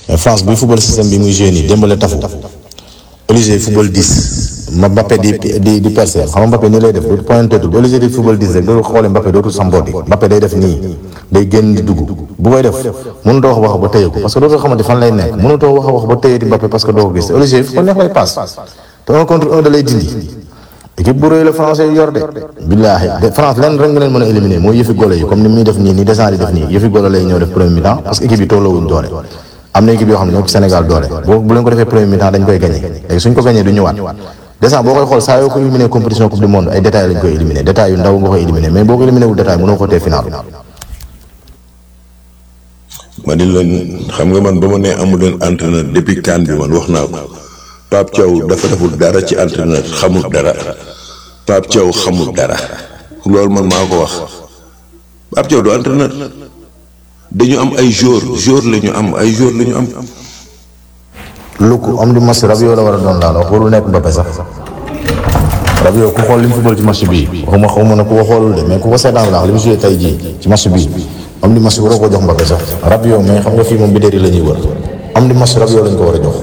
mais France buy football système bi muy joué nii démbale tafu Olivier football 10 ma Mbappé di di di percer xam nga Mbappé nii lay def dootu pointé tout Olivier di football 10 rek dootu xoolee Mbappé dootu sambooti Mbappé day def nii day génn di dugg bu koy def mënutoo wax wax ba téye ko parce que dootoo xamante fan lay nekk mënutoo wax wax ba téye di Mbappé parce que doo ko gis Olivier fu ko neex lay passe te un contre un da lay dindi équipe bu rëy la français yu yor de billaahi de France lenn rek nga leen mën a éliminer mooy yëfi golo yi comme ni muy def nii ni descend di def nii yëfi golo lay ñëw def premier mi-temps parce que équipe yi tolloowuñ doole am na équipe yoo xam ne ñoo ci Sénégal doole boo bu leen ko defee premier mi-temps dañ koy gagné léegi suñ ko gagné du ñëwaat descend boo koy xool saa yoo ko éliminé compétition coupe du monde ay détails lañ koy éliminé détails yu ndaw nga koy éliminé mais boo ko éliminé wul détail mënoo ko tee final ma di leen xam nga man ba ma nee amu leen entraîneur depuis CAN bi man wax naa ko Pape Thiaw dafa deful dara ci entraîneur xamul dara Pape Thiaw xamul dara loolu man maa ko wax Pape Thiaw du entraîneur dañu am ay jour jour la ñu am ay jour la ñu am Luku am di match Rabiot la war a doon laa la wax warul nekk Mbappé sax Rabiot ku xool li mu football ci match bii waxuma xawma ne ku ko xoolul de mais ku ko seetaan la wax li mu joué tey jii ci match bii am di match waroo ko jox Mbappé sax Rabiot mais xam nga fii moom bidéri la ñuy wër am di match Rabiot lañ ko war a jox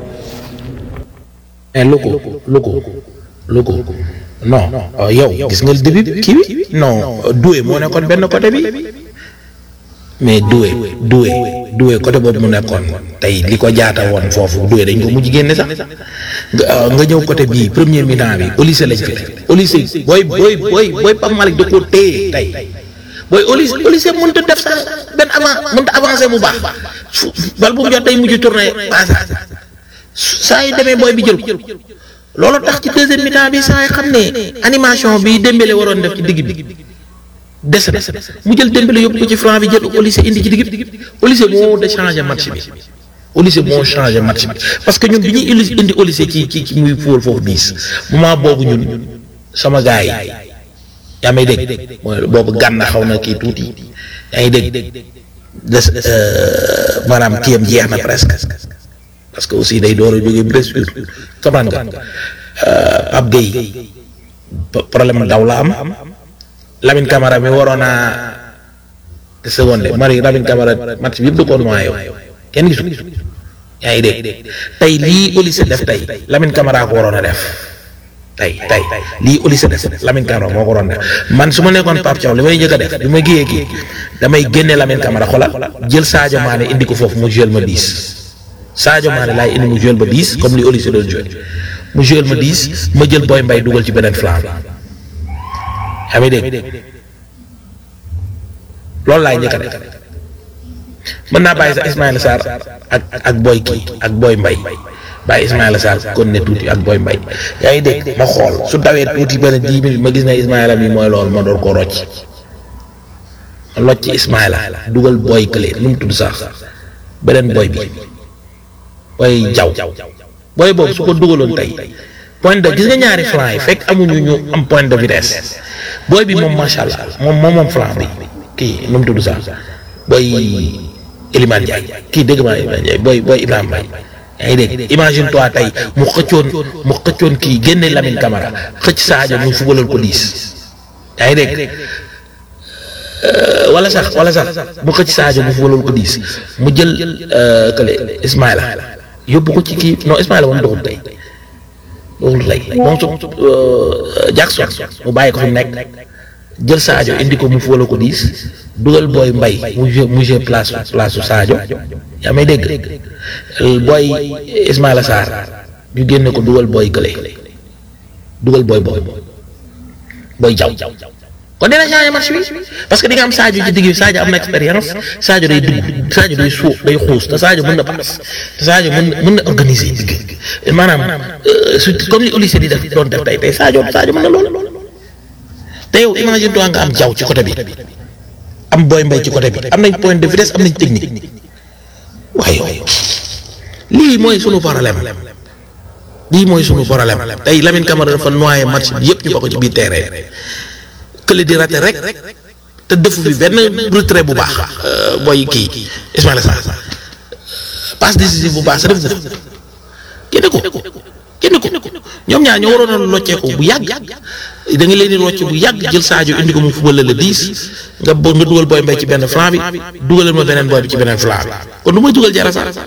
mais Luku Luku Luku non yow gis nga début kii bi non Doué moo nekkoon benn côté bi mais Doué Doué Doué côté boobu mu nekkoon tey li ko jaata woon foofu Doué dañ ko mujj génne sax nga nga ñëw côté bii premier mi-temps bi Olise lañ fi Olise booy booy booy booy Pape Malick da koo téye tey booy Olise Olise mënut a def sax benn avant mënut a avancé bu baax fu bal bu mu jot day mujj tourné passage saa yu demee booy bi jël ko loolu tax ci deuxième mi-temps bi saa yi xam ne animation bi Dembélé waroon def ci digg bi. des na mu jël Dembélé yóbbu ko ci franc bi jël Olise indi ci digg bi Olise moo de changé match bi Olise moo changé match bi parce que ñun bi ñuy indi Olise ci ci ci muy fóol foofu biis moment boobu ñun sama gars yi yaa may dégg mooy boobu gànna xaw na kii tuuti yaa ngi dégg des maanaam kiyam jeex na presque parce que aussi day door a jógee blessure comprendre nga Pape Gueye problème daw la am. Lamine Camara mi waroon a seconde mari Lamine Camara match bi yëpp da koo noyyi kenn gisu yaa ngi dégg tey lii Olise def tey Lamine Camara ko waroon a def tey tey lii Olise def Lamine Camara moo ko waroon def man su ma nekkoon Pape Thiaw li may njëkk a def bi ma giyee kii damay génne Lamine Camara xoolal jël Sadio Mané indi ko foofu mu jël ma 10 Sadio Mané laay indi mu jël ma 10 comme li Olise doon joué mu jël ma 10 ma jël Boy Mbaye dugal ci beneen flanc bi. yaa ngi dégg loolu laay njëkk a def mën naa bàyyi sax Ismaïla Sarr ak ak Boy kii ak Boy Mbaye bàyyi Ismaïla Sarr kon ne tuuti ak Boy Mbaye yaa ngi dégg ma xool su dawee tuuti benn dix minutes ma gis ne Ismaïla mi mooy loolu ma door ko rocc ma locc ci Ismaïla dugal Boy kële nu mu tudd sax beneen Boy bi Boy jaw Boy boobu su ko dugaloon tey point de gis nga ñaari flanc yi fekk amuñu ñu am point de vitesse booy bi moom macha allah moom moom moom flanc bi kii nu mu tudd sax booy Elimane Ndiaye kii dégg maa Elimane Ndiaye booy booy Ibrahima Mbaye yaa ngi dégg imagine toi tey mu xëccoon mu xëccoon kii génne Lamine Camara xëcc Sadio ñu fubalal ko diis yaa ngi dégg wala sax wala sax mu xëcc Sadio mu fubalal ko diis mu jël kële Ismaïla yóbbu ko ci kii non Ismaïla moom doxul tey. loolu lay moom su Jackson mu bàyyi ko fi mu nekk jël Sadio indi ko mu fóola ko diis dugal booy mbay mu joué mu joué place place su Sadio yaa may dégg booy Ismaïla Sarr ñu génne ko dugal booy gële dugal booy booy booy jaw kon dina changé match bi parce que di nga am Sadio ci digg bi Sadio am na expérience Sadio day dugg Sadio day suuf day xuus te Sadio mën na paas te Sadio mën na mën na organiser digg maanaam su comme ni Olise di def doon def tey tey Sadio Sadio mën na loolu te yow imagine toi nga am jaw ci côté bi am booy mbay ci côté bi am nañ point de vitesse am nañ technique waaye lii mooy sunu problème lii mooy sunu problème tey Lamine Camara dafa noyé match bi yëpp ñu bokk ci biir terrain kële di raté rek te defu fi benn retrait bu baax booy kii Ismaïla Sarr passe décisive bu baax sa def ko génne ko génne ko ñoom ñaar ñoo waroon a locceeku bu yàgg da nga leen di locce bu yàgg jël Sadio indi ko mu fubal la 10 nga bo nga dugal booy mbay ci benn flanc bi dugalal ma beneen booy bi ci beneen flanc bi kon lu may dugal jara sax